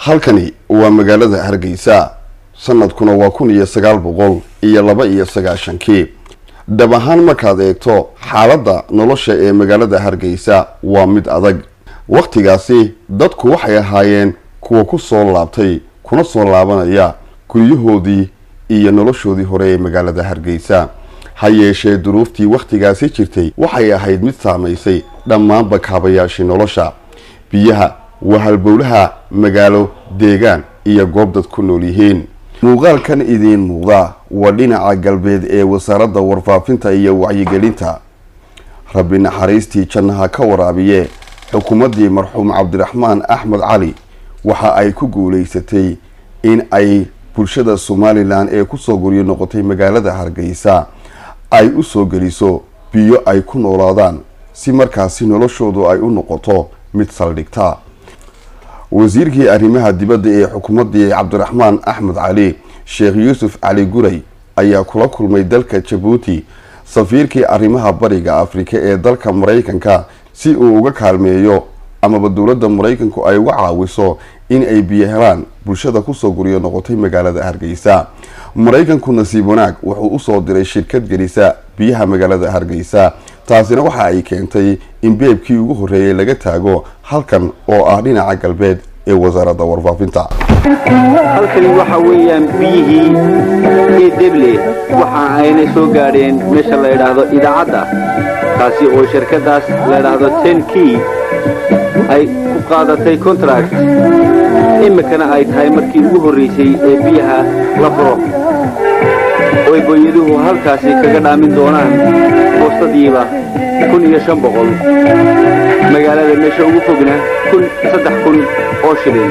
halkani waa magaalada hargeysa sanadkuna waa kun iyo sagaal boqol iyo laba iyo sagaashankii dhab ahaan markaad eegto xaaladda nolosha ee magaalada hargeysa waa mid adag wakhtigaasi dadku waxay ahaayeen kuwa ku soo laabtay kuna soo laabanaya guryahoodii iyo noloshoodii hore ee magaalada hargeysa ha yeeshee duruuftii wakhtigaasi jirtay waxay ahayd mid saamaysay dhammaanba kaabayaashii nolosha biyaha waa halbowlaha magaalo deegaan iyo goob dad ku nool yihiin muuqaalkan idiin muuqda waa dhinaca galbeed ee wasaaradda warfaafinta iyo wacyigelinta rabbi naxariistii jannaha ka waraabiye xukuumaddii marxuum cabdiraxmaan axmed cali waxa ay ku guulaysatay in ay bulshada somalilan ee kusoo guryo noqotay magaalada hargeysa ay u soo geliso biyo ay ku noolaadaan si markaasi noloshoodu ay u noqoto mid saldhigta wasiirkii arrimaha dibadda ee xukuumaddii cabdiraxmaan axmed cali sheekh yuusuf cali guray ayaa kula kulmay dalka jabuuti safiirkii arrimaha bariga afrika ee dalka maraykanka si uu uga kaalmeeyo amaba dowladda maraykanku ay uga caawiso in ay biyo helaan bulshada kusoo guryo noqotay magaalada hargeysa maraykanku nasiib wanaag wuxuu usoo diray shirkad gelisa biyaha magaalada hargeysa taasina waxa ay keentay in beebkii ugu horreeyay laga taago halkan oo ah dhinaca galbeed ee wasaaradda warfaafinta halkani waxa weeyaan biyihii ee deble waxa ayna soo gaadheen meesha la idhaahdo idaacadda taasi oo shirkadaas la idhaahdo ten key ay ku qaadatay contract iminkana ay tahay markii ugu horraysay ee biyaha la furo oy booyaduhu halkaasi kaga dhaamin doonaan boostadiiba kun iyo shan boqol magaalada meesha ugu fogna kun saddex kun oo shilin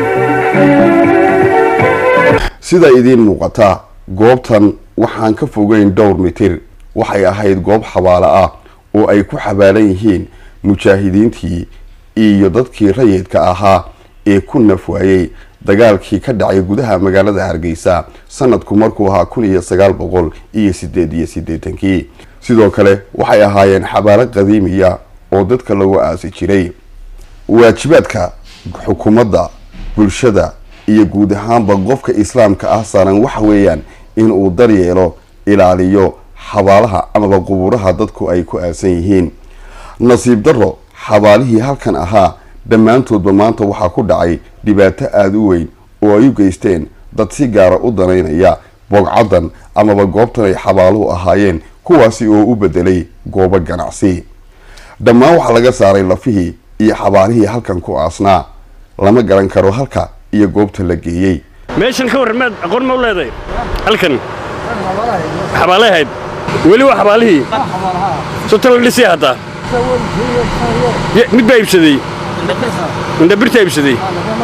sida idiin muuqata goobtan waxaan ka fogeyn dhowr mitir waxay ahayd goob xabaalo ah oo ay ku xabaalan yihiin mujaahidiintii iyo dadkii rayidka ahaa ee ku nafwaayey dagaalkii ka dhacay gudaha magaalada hargeysa sanadku markuu ahaa kun iyo sagaal boqol iyo sideed iyo siddeetankii sidoo kale waxay ahaayeen xabaalo qadiimiya oo dadka lagu aasi jiray waajibaadka xukuumadda bulshada iyo guud ahaanba qofka islaamka ah saaran waxa weeyaan inuu daryeelo ilaaliyo xabaalaha amaba qubuuraha dadku ay ku aasan yihiin nasiib darro xabaalihii halkan ahaa dhammaantoodba maanta waxaa ku dhacay dhibaato aada u weyn oo ay u geysteen dad si gaara u danaynaya boogcaddan amaba goobtan ay xabaaluhu ahaayeen kuwaasi oo u bedelay goobo ganacsi dhammaan waxaa laga saaray lafihii iyo xabaalihii halkan ku aasnaa lama garan karo halka iyo goobta la geeyey meeshan ka warran maad aqoon ma u leedahay halkan xabaalay ahayd weli waa xabaalihii sota la dhisay haddaa mid baa iibsaday indhabirtaa iibsaday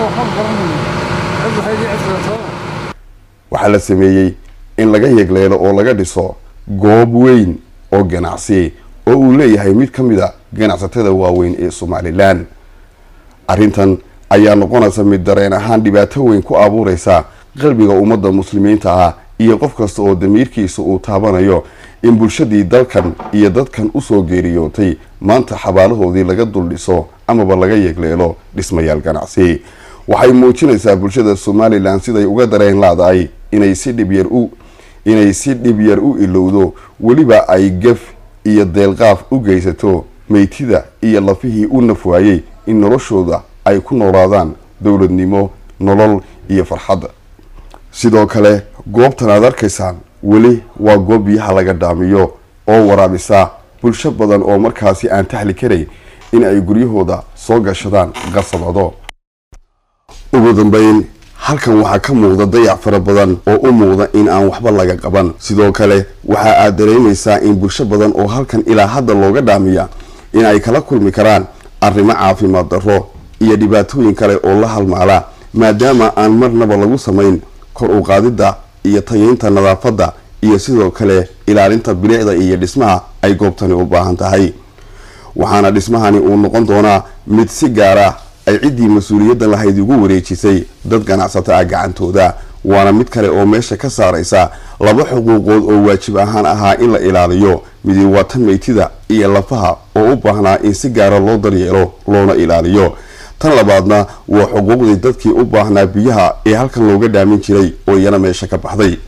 waxaa la sameeyey in laga yegleelo oo laga dhiso goob weyn oo ganacsi oo uu leeyahay mid ka mid a ganacsatada waaweyn ee somalilan arrintan ayaa noqonaysa mid dareen ahaan dhibaato weyn ku abuureysa qalbiga ummadda muslimiinta ah iyo qof kasta oo damiirkiisa uu taabanayo in bulshadii dalkan iyo dadkan usoo geeriyootay maanta xabaalahoodii laga dul dhiso amaba laga yegleelo dhismayaal ganacsi waxay muujinaysaa bulshada somalilan siday uga dareen laadahay inay si dhibyar u inay si dhib yar u ilowdo weliba ay gaf iyo deelqaaf u geysato meytida iyo lafihii u nafwaayey in noloshooda ay ku noolaadaan dowladnimo nolol iyo farxadda sidoo kale goobtan aad arkaysaan weli waa goob biyaha laga dhaamiyo oo waraabisa bulsho badan oo markaasi aan tahli karayn in ay guryahooda soo gashadaan qasabado ugu dambeyn halkan waxaa ka muuqda dayac fara badan oo u muuqda in aan waxba laga qaban sidoo kale waxa aad dareemaysaa in bulsho badan oo halkan ilaa hadda looga dhaamiya in ay kala kulmi karaan arrimo caafimaad darro iyo dhibaatooyin kale oo la halmaala maadaama aan marnaba lagu samayn kor u qaadidda iyo tayeynta nadaafadda iyo sidoo kale ilaalinta bilicda iyo dhismaha ay goobtani u baahan tahay waxaana dhismahani uu noqon doonaa mid si gaara ay ciddii mas-uuliyadda lahayd ugu wareejisay dad ganacsato ah gacantooda waana mid kale oo meesha ka saaraysa laba xuquuqood oo waajib ahaan ahaa in la ilaaliyo midi waa tan meytida iyo lafaha oo u baahnaa in si gaara loo daryeelo loona ilaaliyo tan labaadna waa xuquuqdii dadkii u baahnaa biyaha ee halkan looga dhaamin jiray oo iyana meesha ka baxday